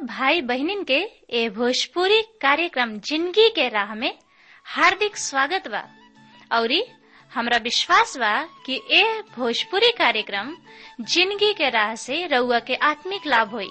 भाई बहनिन के ए भोजपुरी कार्यक्रम जिंदगी के राह में हार्दिक स्वागत बा औरी हमरा विश्वास बा कि ए भोजपुरी कार्यक्रम जिंदगी के राह से रउआ के आत्मिक लाभ होई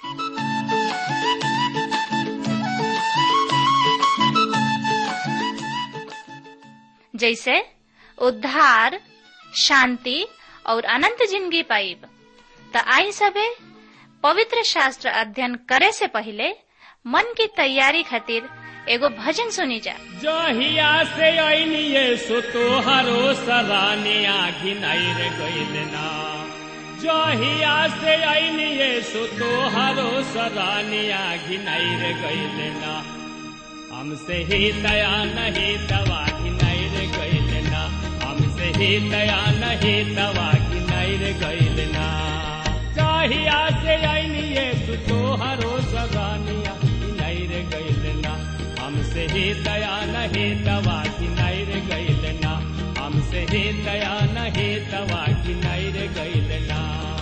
जैसे उद्धार शांति और अनंत जिंदगी पाइब त आई सबे पवित्र शास्त्र अध्ययन करे से पहले मन की तैयारी खातिर एगो भजन सुनी जा जहिया से ऐनिये सो तोहरो सराने आघिनाई रे गइल ना जहिया से ऐनिये सो तोहरो सराने आघिनाई रे गइल ना हमसे ही दया नहीं दवा घिनाई रे गइल ना हमसे ही दया नहीं दवा घिनाई रे गइल ना जहिया से ऐनिये सो तोहरो सराने आघिनाई रे गइल ना हमसे ही दया नहीं दवा की नैर गैल ना हमसे ही दया नहीं दवा की नैर गैल ना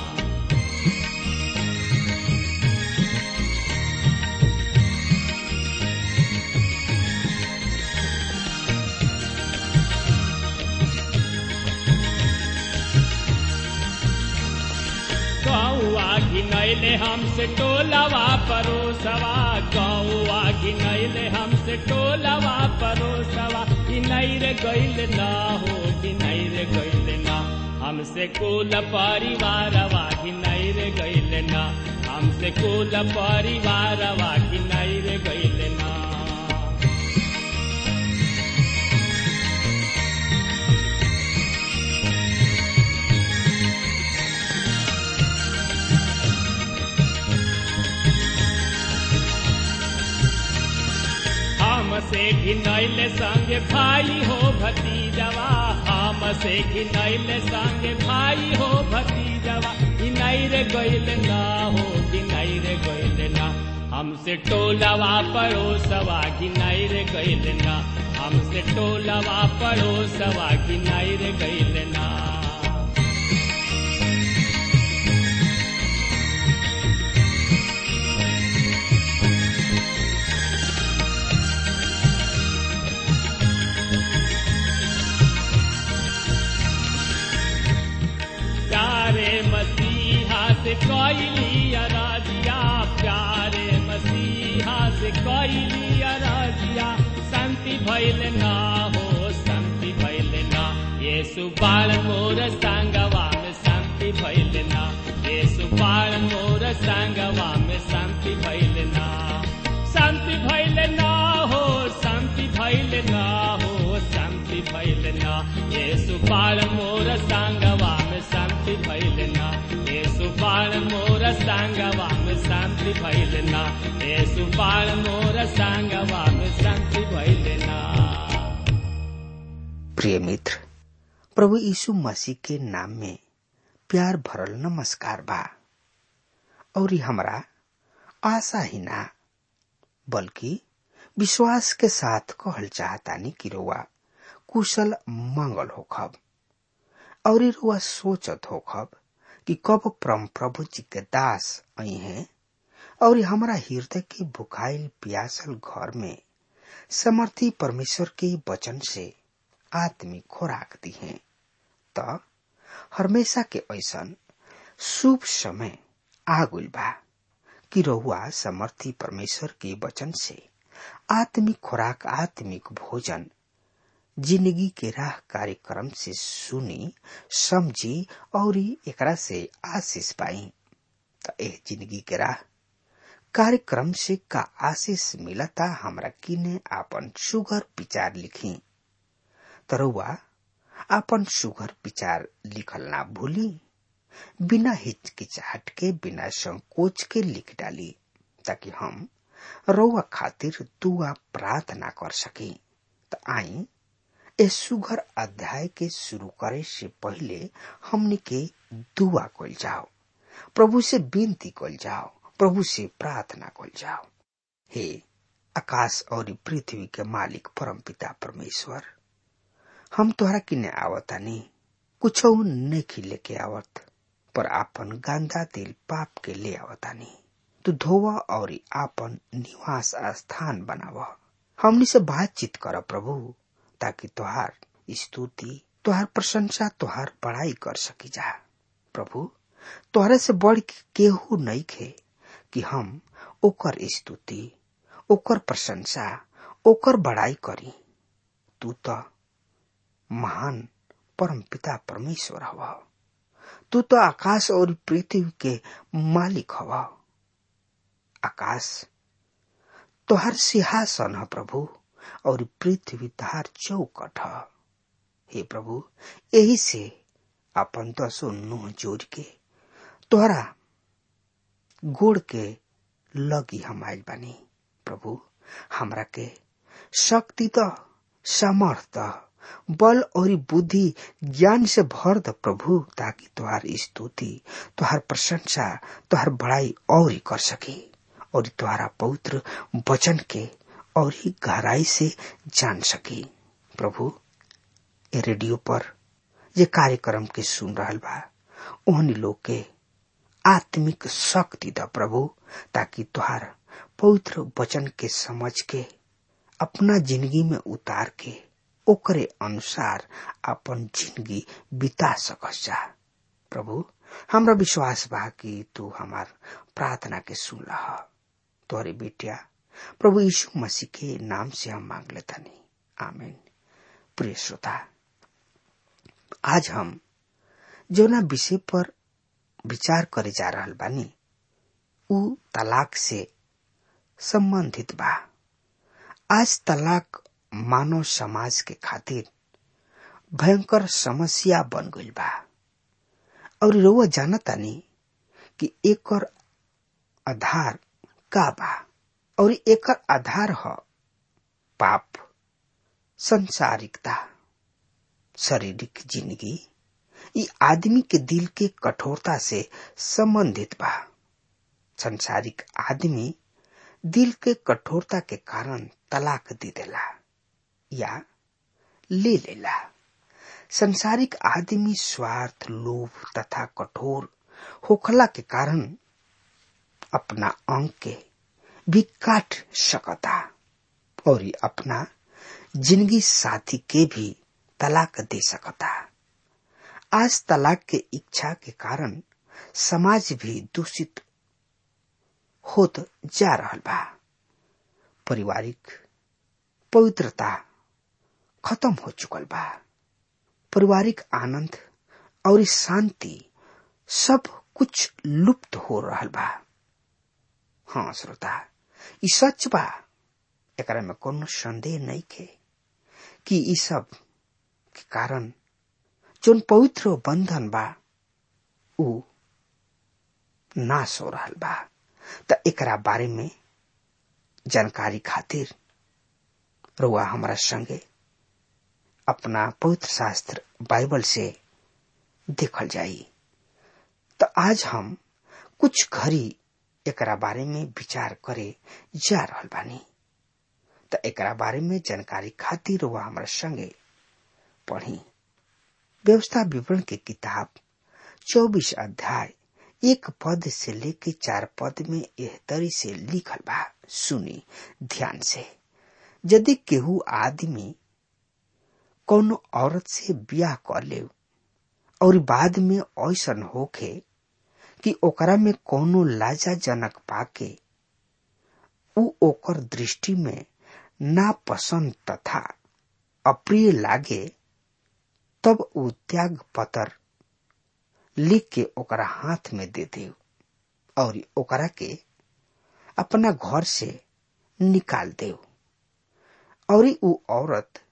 गौआ घिनैले हमसे टोलवा परोसवा गौआ घिनैले हमसे टोलवा परोसवा घिनैर गैल ना हो घिनैर गैल ना हमसे कुल परिवारवा घिनैर गैल ना हमसे कुल परिवारवा घिनैर गैल ना हमसे घिनैल संग भाई हो भतीजवा हमसे घिनैल संग भाई हो भतीजवा घिनैर गैल ना हो घिनैर गैल ना हमसे टोलवा पड़ोसवा घिनैर गैल ना हमसे टोलवा पड़ोसवा घिनैर गैल ना प्यारे मसीहा से कैली अराजिया प्यारे मसीहा से कैली अराजिया शांति भैल ना हो शांति भैल ना ये सुबाल मोर संगवा में शांति भैल ना ये सुबाल मोर संगवा में शांति भैल ना शांति भैल ना हो शांति भैल ना हो शांति भैल ना ये सुबाल मोर संगवा में शांति भैल ना ये सुबाल मोर संगवा में शांति भैल ना ये सुबाल मोर संगवा में शांति भैल ना प्रिय मित्र प्रभु यीशु मसीह के नाम में प्यार भरल नमस्कार बा और हमरा आशा ही ना बल्कि विश्वास के साथ कहल चाहतानी कि रुआ कुशल मंगल होखब और रुआ सोचत होखब कि कब परम प्रभु जी के दास आई हैं और हमरा हृदय के भुखाइल प्यासल घर में समर्थी परमेश्वर के वचन से आत्मिक खुराक दी है त हमेशा के ऐसन शुभ समय आगुल बा कि रहुआ समर्थी परमेश्वर के वचन से आत्मिक खुराक आत्मिक भोजन जिंदगी के राह कार्यक्रम से सुनी समझी और एकरा से आशीष पाई तो एह जिंदगी के राह कार्यक्रम से का आशीष मिलता हमरा किने आपन सुगर विचार लिखी तरुआ आपन सुगर विचार लिखल ना भूली बिना हिचकिचाहट के बिना संकोच के लिख डाली ताकि हम रउआ खातिर दुआ प्रार्थना कर सकी त आई इस सुघर अध्याय के शुरू करे से पहले हमने के दुआ कल जाओ प्रभु से विनती कल जाओ प्रभु से प्रार्थना कल जाओ हे आकाश और पृथ्वी के मालिक परम पिता परमेश्वर हम तोहरा किने आवतानी कुछ नहीं लेके आवत पर आपन गांधा दिल पाप के ले आवतानी तू धोवा और आपन निवास स्थान बनाव हमनी से बातचीत कर प्रभु ताकि तुहार स्तुति तुहार प्रशंसा तुहार बड़ाई कर सकी जा प्रभु तोहरे से बढ़ के केहू नहीं खे कि हम ओकर स्तुति ओकर प्रशंसा ओकर बड़ाई करी तू तो महान परम पिता परमेश्वर हव तू तो आकाश और पृथ्वी के मालिक हव आकाश तोहर सिंहासन है प्रभु और पृथ्वी तहार चौकट है हे प्रभु यही से अपन दसो नुह जोड़ के तोहरा गोड़ के लगी हम आयल बानी प्रभु हमरा के शक्ति द सामर्थ बल और बुद्धि ज्ञान से भर द प्रभु ताकि तुहार स्तुति तुहार प्रशंसा तुहार बड़ाई और ही कर सके और तुहारा पवित्र वचन के और ही गहराई से जान सके प्रभु ए रेडियो पर ये कार्यक्रम के सुन रहा बा ओहनी लोग के आत्मिक शक्ति द प्रभु ताकि तुहार पवित्र वचन के समझ के अपना जिंदगी में उतार के ओकरे अनुसार अपन जिंदगी बिता सकस जा प्रभु हमरा विश्वास बा कि तू हमार प्रार्थना के सुन रहा तोहरे बेटिया प्रभु यीशु मसीह के नाम से हम मांग लेता नहीं आमीन प्रिय श्रोता आज हम जोना विषय पर विचार करे जा रहल बानी उ तलाक से संबंधित बा आज तलाक मानव समाज के खातिर भयंकर समस्या बन गईल बा और रउआ जानतानी कि एकर आधार का बा और एकर आधार ह पाप संसारिकता शारीरिक जिंदगी ई आदमी के दिल के कठोरता से संबंधित बा संसारिक आदमी दिल के कठोरता के कारण तलाक दे देला या ले लेला संसारिक आदमी स्वार्थ लोभ तथा कठोर होखला के कारण अपना अंग के भी काट सकता और अपना जिंदगी साथी के भी तलाक दे सकता आज तलाक के इच्छा के कारण समाज भी दूषित होत जा रहल बा पारिवारिक पवित्रता खत्म हो चुकल बा पारिवारिक आनंद और शांति सब कुछ लुप्त हो रहल बा हाँ श्रोता ई सच बा एकरा में कोनो संदेह नहीं खे कि ई सब के कारण जोन पवित्र बंधन बा उ नाश हो रहल बा त एकरा बारे में जानकारी खातिर रुआ हमारा संगे अपना पवित्र शास्त्र बाइबल से देखल जाई तो आज हम कुछ घड़ी एकरा बारे में विचार करे जा रहल बानी तो एकरा बारे में जानकारी खातिर रुआ हमारा संगे पढ़ी व्यवस्था विवरण के किताब चौबीस अध्याय एक पद से लेके चार पद में यह तरी से लिखल बा सुनी ध्यान से यदि केहू आदमी कोनो औरत से ब्याह कर ले और बाद में ऐसन होखे कि ओकरा में कोनो लाजाजनक पाके उ ओकर दृष्टि में नापसंद तथा अप्रिय लागे तब उ त्याग पत्र लिख के ओकरा हाथ में दे दे और ओकरा के अपना घर से निकाल दे और उ औरत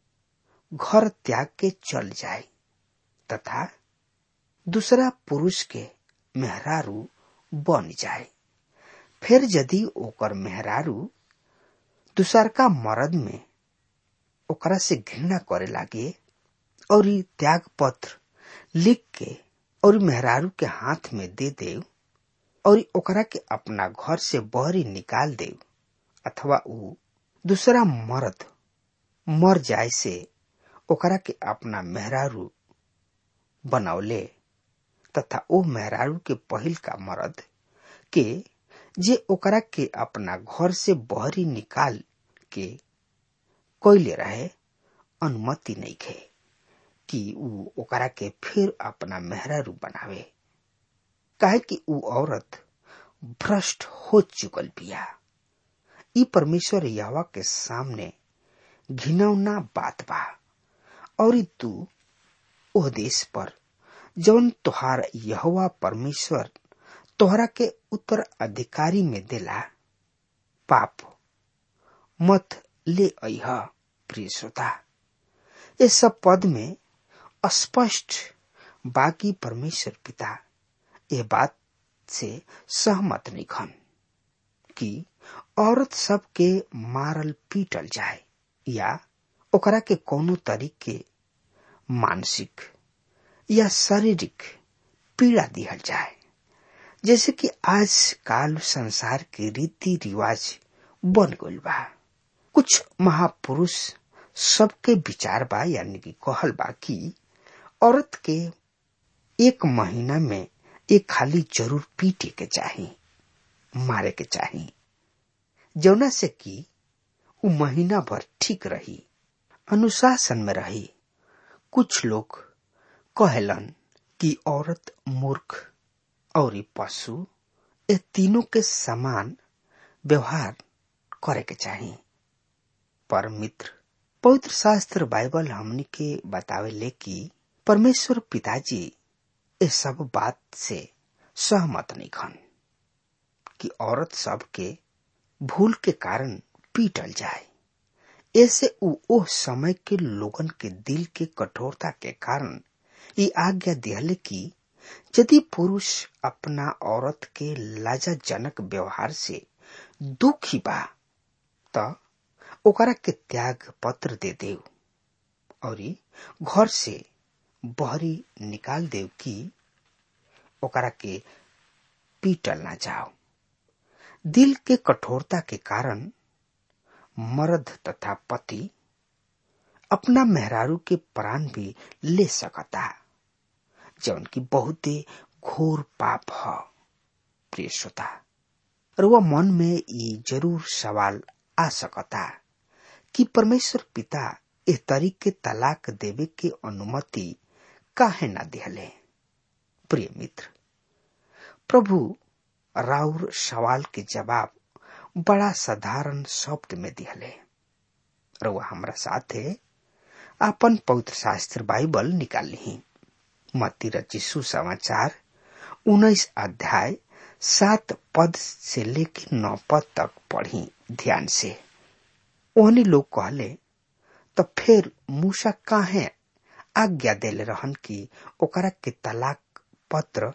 घर त्याग के चल जाए तथा दूसरा पुरुष के मेहरारू बन जाए फिर यदि ओकर मेहरारू दूसरका मर्द में ओकरा से घृणा करे लागे और त्याग पत्र लिख के और मेहरारू के हाथ में दे दे और ओकरा के अपना घर से बहरी निकाल दे अथवा उ दूसरा मर्द मर जाए से ओकरा के अपना मेहरारू बनौले तथा ओ मेहरारू के पहिल का मर्द के जे ओकरा के अपना घर से बहरी निकाल के कोयले रहे अनुमति नहीं खे कि ऊ ओकरा के फिर अपना मेहरारू बनावे काहे कि ऊ औरत भ्रष्ट हो चुकल बिया ई परमेश्वर यहवा के सामने घिनौना बात बा और तू ओह देश पर जवन तोहार यहवा परमेश्वर तोहरा के उत्तर अधिकारी में देला पाप मत ले अह प्रिय श्रोता ये सब पद में स्पष्ट बाकी परमेश्वर पिता ये बात से सहमत नहीं खन कि औरत सब के मारल पीटल जाए या ओकरा के कोनो तरीके मानसिक या शारीरिक पीड़ा दिहल जाए जैसे कि आज काल संसार के रीति रिवाज बन गइल बा कुछ महापुरुष सबके विचार बा यानी कि कहल बा कि औरत के एक महीना में एक खाली जरूर पीटे के चाही मारे के चाही जौना से कि उ महीना भर ठीक रही अनुशासन में रही कुछ लोग कहलन कि औरत मूर्ख और पशु ये तीनों के समान व्यवहार करे के चाही पर मित्र पवित्र शास्त्र बाइबल हमनी के बतावे ले कि परमेश्वर पिताजी इस सब बात से सहमत नहीं खन कि औरत सब के भूल के कारण पीटल जाए ऐसे उ ओह समय के लोगन के दिल के कठोरता के कारण ये आज्ञा दिहले कि यदि पुरुष अपना औरत के लाजाजनक व्यवहार से दुखी बा त ओकरा के त्याग पत्र दे देव और घर से बहरी निकाल देव कि ओकरा के पीटल ना जाओ दिल के कठोरता के कारण मर्द तथा पति अपना मेहरारू के प्राण भी ले सकता जौन की बहुते घोर पाप ह प्रिय श्रोता रुआ मन में ये जरूर सवाल आ सकता कि परमेश्वर पिता इस तरीके तलाक देवे के अनुमति काहे ना दिहले प्रिय मित्र प्रभु राउर सवाल के जवाब बड़ा साधारण शब्द में दिहले रुआ हमरा साथे अपन पवित्र शास्त्र बाइबल निकाल ली मत्ती रचिसु समाचार उन्नीस अध्याय सात पद से लेकर नौ पद तक पढ़ी ध्यान से ओहनी लोग कहले तो फिर मूसा काहे आज्ञा देले रहन कि ओकरा के तलाक पत्र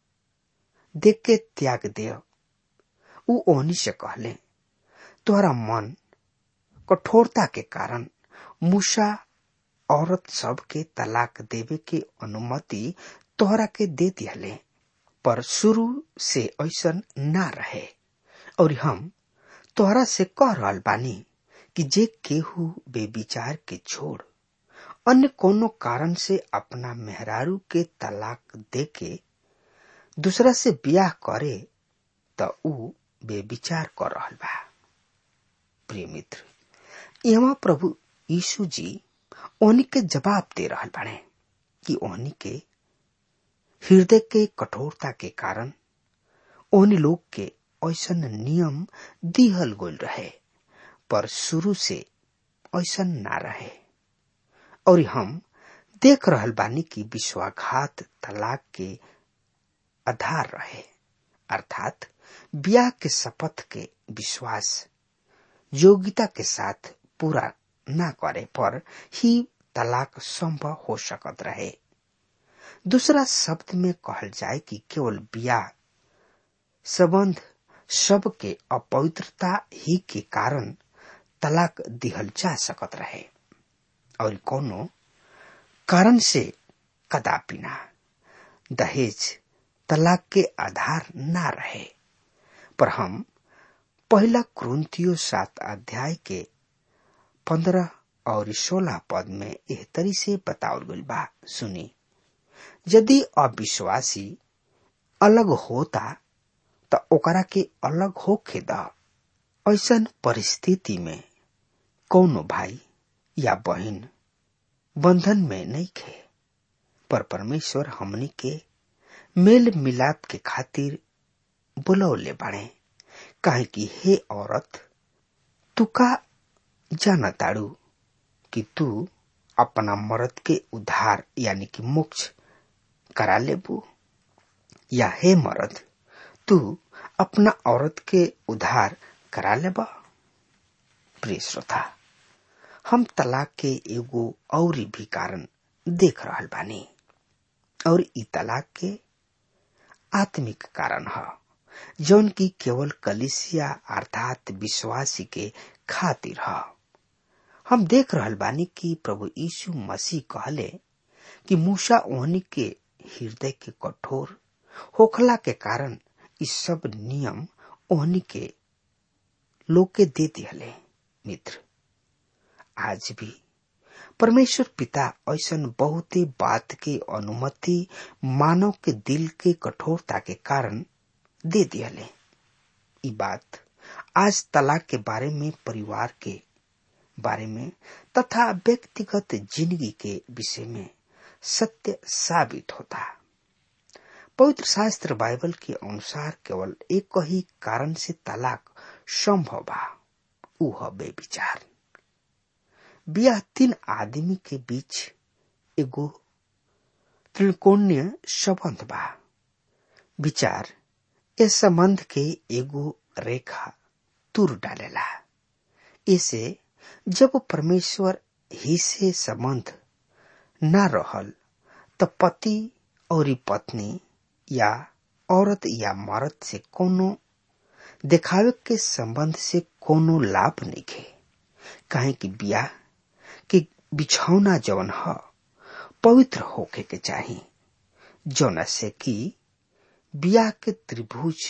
देख के त्याग दे उ ओहनी से कहले तोहरा मन कठोरता के कारण मूसा औरत सब के तलाक देवे के अनुमति तोहरा के दे दिहले पर शुरू से ऐसा ना रहे और हम तोहरा से कह रहल बानी कि जे केहू बेविचार के छोड़ अन्य कोनो कारण से अपना मेहरारू के तलाक दे के दूसरा से ब्याह करे त ऊ बेविचार कर रहल बा प्रिय मित्र यहाँ प्रभु यीशु जी ओहनी के जवाब दे रहल बाड़े कि ओहनी के हृदय के कठोरता के कारण ओहनी लोग के ऐसा नियम दिहल गोल रहे पर शुरू से ऐसा ना रहे और हम देख रहल बानी कि विश्वाघात तलाक के आधार रहे अर्थात ब्याह के शपथ के विश्वास योग्यता के साथ पूरा ना करे पर ही तलाक संभव हो सकत रहे दूसरा शब्द में कहल जाए कि केवल ब्याह संबंध सब के अपवित्रता ही के कारण तलाक दिहल जा सकत रहे और कोनो कारण से कदापि ना दहेज तलाक के आधार ना रहे पर हम पहला क्रंथियो सात अध्याय के पंद्रह और सोलह पद में एह तरी से बतावल गइल बा सुनी यदि अविश्वासी अलग होता त ओकरा के अलग होखे द ऐसन परिस्थिति में कौनो भाई या बहन बंधन में नहीं खे पर परमेश्वर हमनी के मेल मिलाप के खातिर बुलौले बाड़े काहे कि हे औरत तू का जाना ताड़ू कि तू अपना मर्द के उद्धार यानी कि मोक्ष करा लेबू या हे मर्द तू अपना औरत के उद्धार करा लेबा प्रिय श्रोता हम तलाक के एगो और भी कारण देख रहल बानी और ई तलाक के आत्मिक कारण ह जौन की केवल कलिसिया अर्थात विश्वासी के खातिर ह हम देख रहल बानी कि प्रभु यीशु मसीह कहले कि मूसा ओहनी के हृदय के कठोर होखला के कारण इस सब नियम ओहनी के लोग के दे दिहले मित्र आज भी परमेश्वर पिता ऐसन बहुते बात के अनुमति मानव के दिल के कठोरता के कारण दे दिहले ई बात आज तलाक के बारे में परिवार के बारे में तथा व्यक्तिगत जिंदगी के विषय में सत्य साबित होता पवित्र शास्त्र बाइबल के अनुसार केवल एक ही कारण से तलाक संभव बा ऊ ह बेविचार बियाह तीन आदमी के बीच एगो त्रिकोणीय संबंध बा विचार इस संबंध के एगो रेखा तुर डालेला इसे जब परमेश्वर ही से संबंध न रहल त पति और पत्नी या औरत या मर्द से कोनो देखावे के संबंध से कोनो लाभ नहीं खे काहे कि बियाह के बिछौना जवन ह पवित्र होके के चाही जौना से कि बियाह के त्रिभुज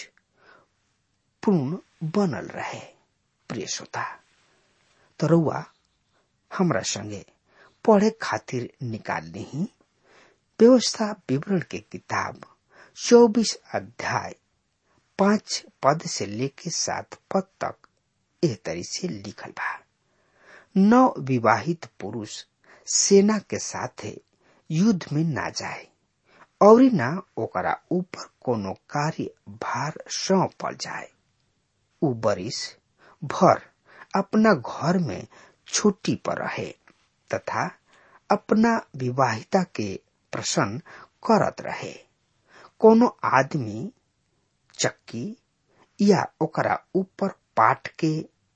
पूर्ण बनल रहे प्रिय श्रोता तो रउआ हमरा संगे पढ़े खातिर निकाल ली व्यवस्था विवरण के किताब चौबीस अध्याय पांच पद से लेके सात पद तक एह तरी से लिखल बा नव विवाहित पुरुष सेना के साथे युद्ध में ना जाए और ना ओकरा ऊपर कोनो कार्य भार सौंपल जाए उ बरिस भर अपना घर में छुट्टी पर रहे तथा अपना विवाहिता के प्रसन्न करत रहे कोनो आदमी चक्की या ओकरा ऊपर पाट के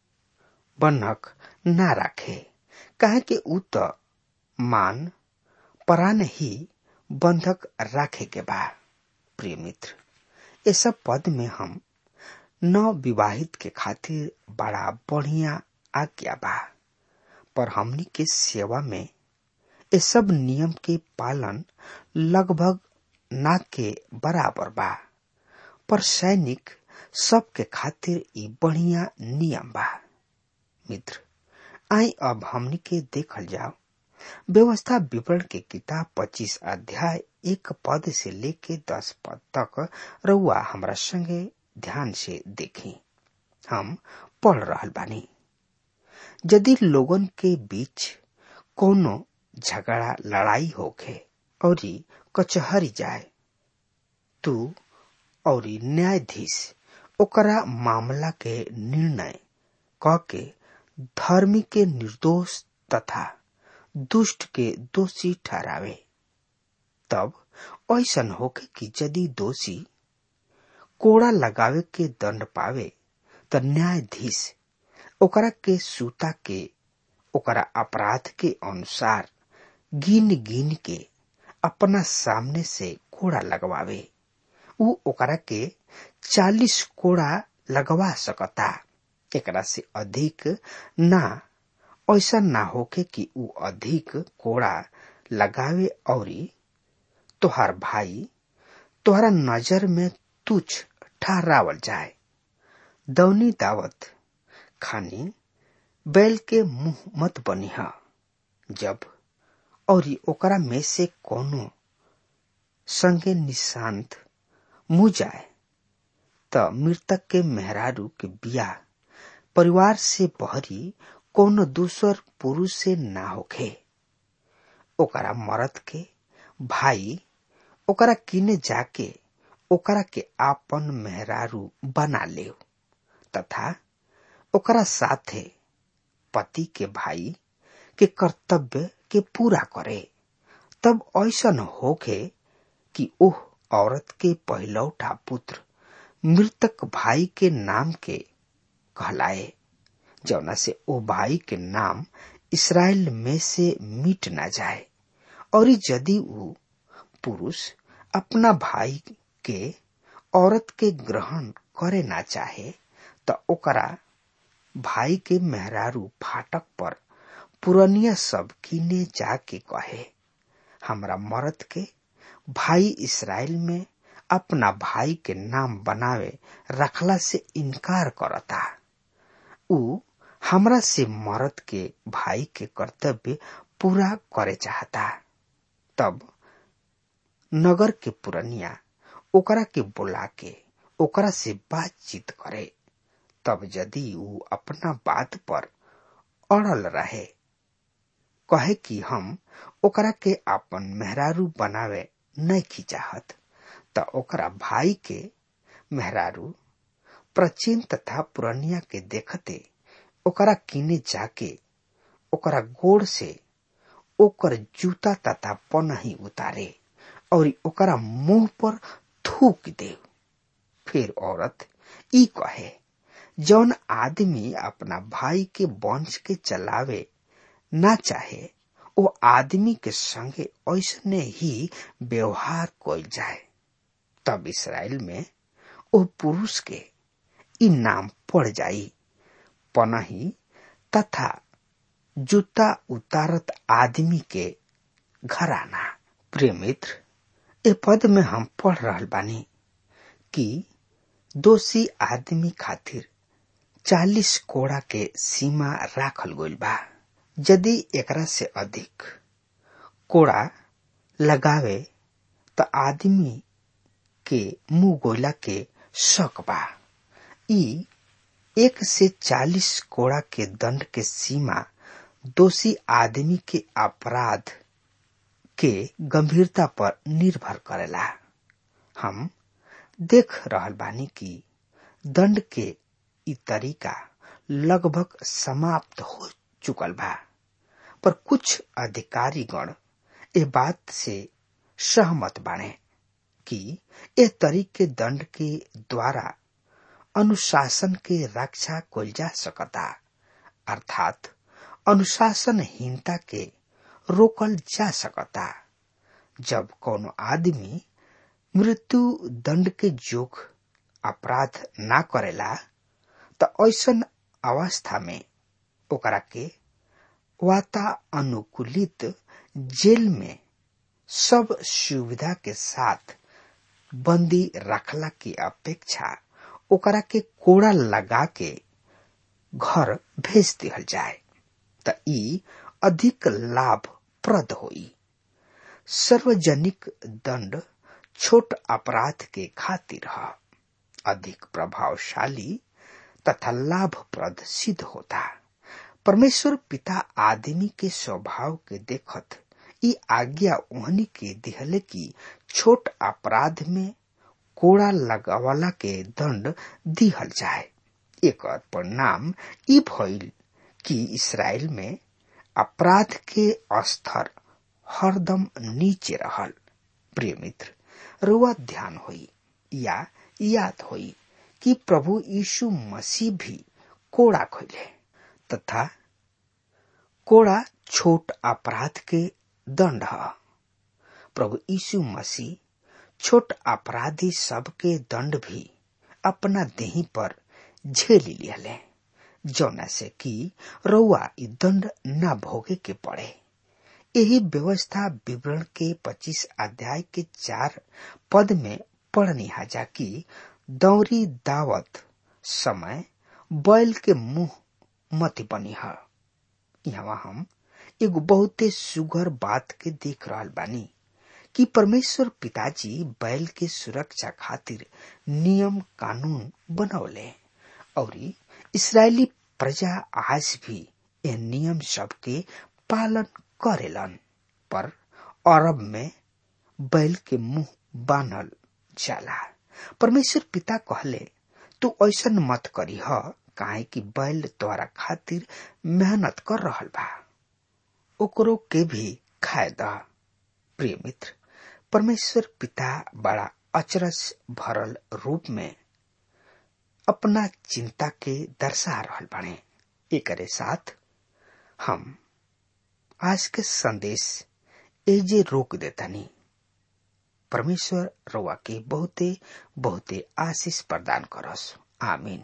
बनक ना राखे काहे के उ त मान परान ही बंधक राखे के बा प्रिय मित्र ये सब पद में हम नव विवाहित के खातिर बड़ा बढ़िया आज्ञा बा पर हमनी के सेवा में ये सब नियम के पालन लगभग ना के बराबर बा पर सैनिक सबके खातिर ई बढ़िया नियम बा मित्र आई अब हमनी के देखल जाओ व्यवस्था विवरण के किताब पच्चीस अध्याय एक पद से लेके दस पद तक रउआ हमरा संगे ध्यान से देखी हम पढ़ रहल बानी यदि लोगन के बीच कोनो झगड़ा लड़ाई होखे और कचहरी जाए तू और न्यायाधीश ओकरा मामला के निर्णय क के धर्मी के निर्दोष तथा दुष्ट के दोषी ठहरावे तब ऐसन होके कि यदि दोषी कोड़ा लगावे के दंड पावे त न्यायाधीश ओकरा के सूता के ओकरा अपराध के अनुसार गिन गिन के अपना सामने से कोड़ा लगवावे उ ओकरा के चालीस कोड़ा लगवा सकता एकरा से अधिक ना ऐसा ना होके कि उ अधिक कोड़ा लगावे और तोहार भाई तोहरा नजर में तुच्छ ठहरावल जाए दौनी दावत खानी बैल के मुंह मत बनिह जब और ओकरा में से कोनो संगे निशांत मुँह जाए त मृतक के मेहरारू के बियाह परिवार से बहरी कोनो दूसर पुरुष से ना होखे ओकरा मरद के भाई ओकरा किने जाके ओकरा के आपन मेहरारू बना ले तथा ओकरा साथे पति के भाई के कर्तव्य के पूरा करे तब ऐसन होखे कि ओह औरत के पहलौठा पुत्र मृतक भाई के नाम के कहलाए जौना से ओ भाई के नाम इसराइल में से मिट ना जाए और यदि वो पुरुष अपना भाई के औरत के ग्रहण करे ना चाहे त ओकरा भाई के मेहरारू फाटक पर पुरनिया सब किने जाके कहे हमरा मरद के भाई इसराइल में अपना भाई के नाम बनावे रखला से इनकार करता उ हमरा से मरद के भाई के कर्तव्य पूरा करे चाहता तब नगर के पुरनिया ओकरा के बुला के ओकरा से बातचीत करे तब यदि उ अपना बात पर अड़ल रहे कहे कि हम ओकरा के अपन मेहरारू बनावे नहीं चाहत त ओकरा भाई के मेहरारू प्राचीन तथा पुरनिया के देखते ओकरा किने जाके ओकरा गोड़ से ओकर जूता तथा पनही उतारे और ओकरा मुंह पर थूक दे फिर औरत ई कहे जौन आदमी अपना भाई के वंश के चलावे ना चाहे वो आदमी के संगे ऐसने ही व्यवहार कल जाए तब इसराइल में वो पुरुष के ई नाम पड़ जाई पनही तथा जूता उतारत आदमी के घराना प्रिय मित्र ए पद में हम पढ़ रहल बानी कि दोषी आदमी खातिर चालीस कोड़ा के सीमा राखल गइल बा यदि एकरा से अधिक कोड़ा लगावे त आदमी के मुंह गोला के शक बा ई एक से चालीस कोड़ा के दंड के सीमा दोषी आदमी के अपराध के गंभीरता पर निर्भर करेला हम देख रहल बानी कि दंड के ई तरीका लगभग समाप्त हो चुकल बा पर कुछ अधिकारी गण ए बात से सहमत बाने कि ए तरीके दंड के द्वारा अनुशासन के रक्षा कल जा सकता अर्थात अनुशासनहीनता के रोकल जा सकता जब कोनो आदमी मृत्यु दंड के जोग अपराध ना करेला त ऐसन अवस्था में ओकरा के वातानुकूलित जेल में सब सुविधा के साथ बंदी रखला की अपेक्षा ओकरा के कोड़ा लगा के घर भेज दिहल जाए त ई अधिक लाभप्रद होई सार्वजनिक दंड छोट अपराध के खातिर ह अधिक प्रभावशाली तथा लाभप्रद सिद्ध होता परमेश्वर पिता आदमी के स्वभाव के देखत ई आज्ञा ओहनी के दिहले की छोट अपराध में कोड़ा लगावला के दंड दिहल जाए एक परिणाम ई भइल कि इसराइल में अपराध के स्तर हरदम नीचे रहल प्रिय मित्र रुआ ध्यान होई या याद होई कि प्रभु यीशु मसीह भी कोड़ा खोले तथा कोड़ा छोट अपराध के दंड है प्रभु यीशु मसीह छोट अपराधी सबके दंड भी अपना देही पर झेल लियले जौना से कि रउआ ई दंड न भोगे के पड़े यही व्यवस्था विवरण के 25 अध्याय के चार पद में पढ़नी हाजा कि दौरी दावत समय बैल के मुंह मत बनी है यहाँ हम एगो बहुते सुगर बात के देख रहल बानी कि परमेश्वर पिताजी बैल के सुरक्षा खातिर नियम कानून बनौले और इसराइली प्रजा आज भी यह नियम सब के पालन करेलन पर अरब में बैल के मुंह बांधल जाला परमेश्वर पिता कहले तू ऐसा मत करी ह काहे कि बैल द्वारा खातिर मेहनत कर रहल बा ओकरो के भी खाए द प्रिय मित्र परमेश्वर पिता बड़ा अचरज भरल रूप में अपना चिंता के दर्शा रहल बाणे एकरे साथ हम आज के संदेश एजे रोक देतानी परमेश्वर रवा के बहुते बहुते आशीष प्रदान करस आमीन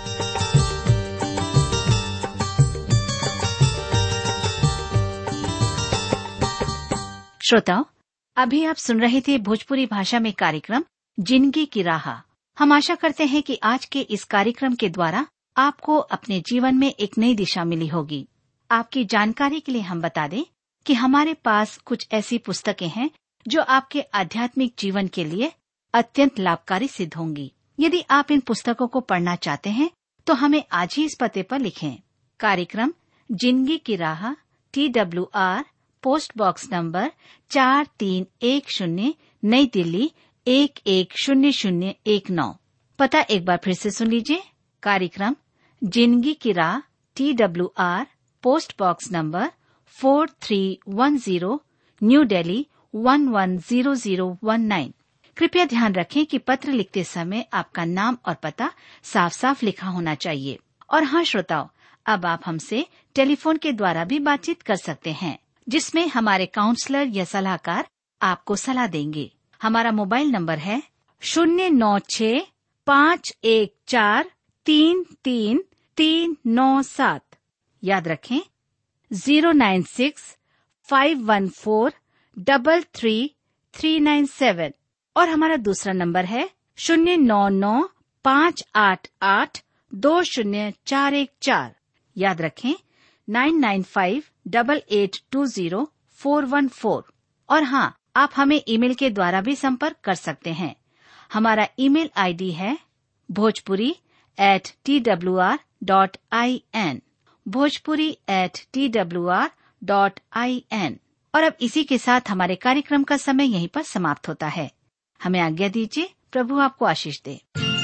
श्रोताओं अभी आप सुन रहे थे भोजपुरी भाषा में कार्यक्रम जिंदगी की राह हम आशा करते हैं कि आज के इस कार्यक्रम के द्वारा आपको अपने जीवन में एक नई दिशा मिली होगी आपकी जानकारी के लिए हम बता दें कि हमारे पास कुछ ऐसी पुस्तकें हैं जो आपके आध्यात्मिक जीवन के लिए अत्यंत लाभकारी सिद्ध होंगी यदि आप इन पुस्तकों को पढ़ना चाहते हैं तो हमें आज ही इस पते पर लिखें कार्यक्रम जिंदगी की राह T W R post box number चार तीन एक शून्य नई दिल्ली एक एक शून्य शून्य एक नौ पता एक बार फिर से सुन लीजिए कार्यक्रम जिंदगी की राह T W R post box number four three one zero new Delhi one one zero zero one nine कृपया ध्यान रखें कि पत्र लिखते समय आपका नाम और पता साफ साफ लिखा होना चाहिए और हाँ श्रोताओं अब आप हमसे टेलीफोन के द्वारा भी बातचीत कर सकते हैं जिसमें हमारे काउंसलर या सलाहकार आपको सलाह देंगे हमारा मोबाइल नंबर है शून्य नौ छ पाँच एक चार तीन तीन तीन नौ सात याद रखें zero nine six five one four double three three nine seven और हमारा दूसरा नंबर है शून्य नौ नौ पाँच आठ आठ दो शून्य चार एक चार याद रखें nine nine five double eight two zero four one four और हाँ आप हमें ईमेल के द्वारा भी संपर्क कर सकते हैं हमारा ईमेल आईडी है Bhojpuri at T W R dot I N Bhojpuri at T W R dot I N और अब इसी के साथ हमारे कार्यक्रम का समय यहीं पर समाप्त होता है हमें आज्ञा दीजिए प्रभु आपको आशीष दे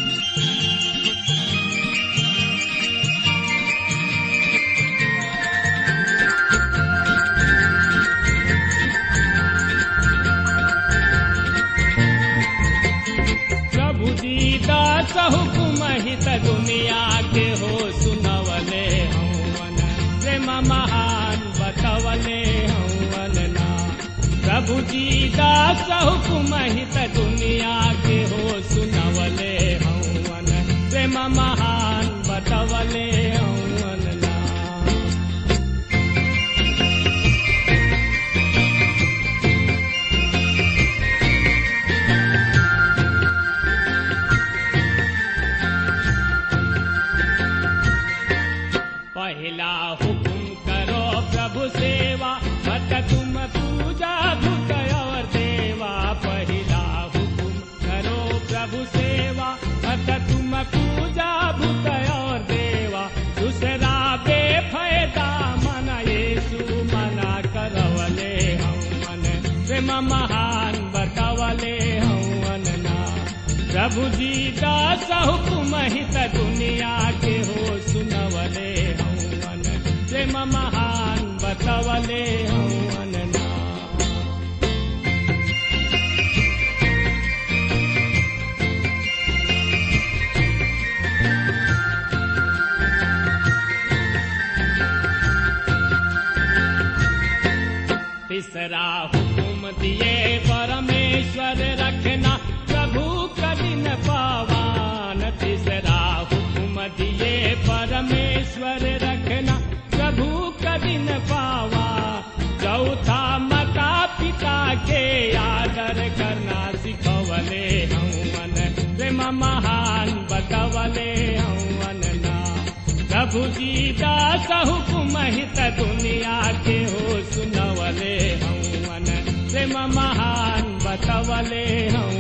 प्रभु दीदा हुकुम हित दुनिया के हो सुनवले हवन प्रेम महान बतवले हवन ना प्रभु दीदा हुकुम हित दुनिया के हो सुनवले हवन प्रेम महान बतवले हवन ना पहला हुकुम करो प्रभु सेवा मत तुम पूजा भूत और देवा पहला हुकुम करो प्रभु सेवा मत तुम पूजा भूत और देवा दूसरा बेफायदा मन येसु मना करवले हम मन प्रेम महान बतवले हवन ना प्रभु जी दास हुकुम हित दुनिया के हो सुनवले हवन प्रेम महान बतवले हवन ना तीसरा हुकुम दिए परमेश्वर रखना प्रभु कठिन पावान तीसरा हुकुम दिए परमेश्वर रखना प्रभु कठिन पावा चौथा माता पिता के आदर करना सिखवले हवन प्रेम महान बतवले हवन ना प्रभु जी दास हुकुम हित दुनिया के हो सुनवले हवन प्रेम महान बतवले हम